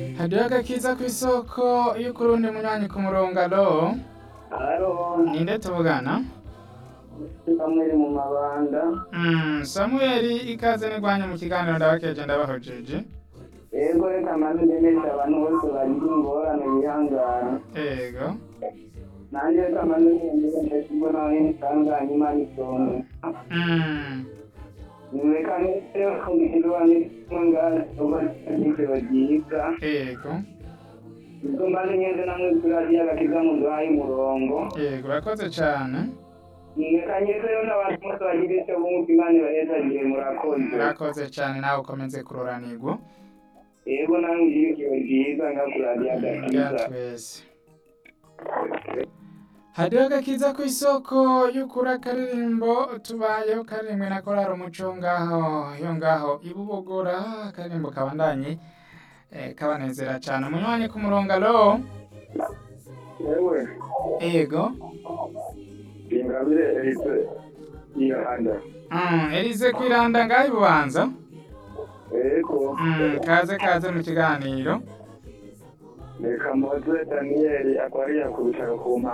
hariho agakiza ku isoko iyo ukuri undi munywanyi ku murongo alo Haro, ninde tuvugana Samuel mu mabanda. Mm, samueli ikaze nigwanye mu kiganiro ndabakeje ndabahojeje Yego reka maze ndemesha abantu bose bagira ingorane bihangana. ego Nanjye reka maze ndemesha ndashibwo nawe nisanganye Imana isonga. Mm, Reka nise kubwirwa n'isangane uba ijoro ryiza. ego Ubwo mbaze nyeze namwe kuri radiyo agakiza muduhaye umurongo. ego urakoze cane Reka nyeze rero n'abantu bose bagira icyo bumva Imana ibahezagiye murakoze. urakoze cane nawe ukomeze kuroranirwa Yego namwe ugire ijoro ryiza nga kuri radiyo ya agakiza. twese hariho agakiza ku isoko y'ukuri akaririmbo tubayeho karirimwe na korari umuco ngaho yo ngaho ibubogora akaririmbo kabandanye eh, kabanezera cane umunywanyi ku murongo alo Yewe. ego ingabire elise yihanda mm, elize kwiranda ngaho ibubanza ego mm, kaze kaze mu kiganiro reka moze daniyeli akwariya ku bitaro ku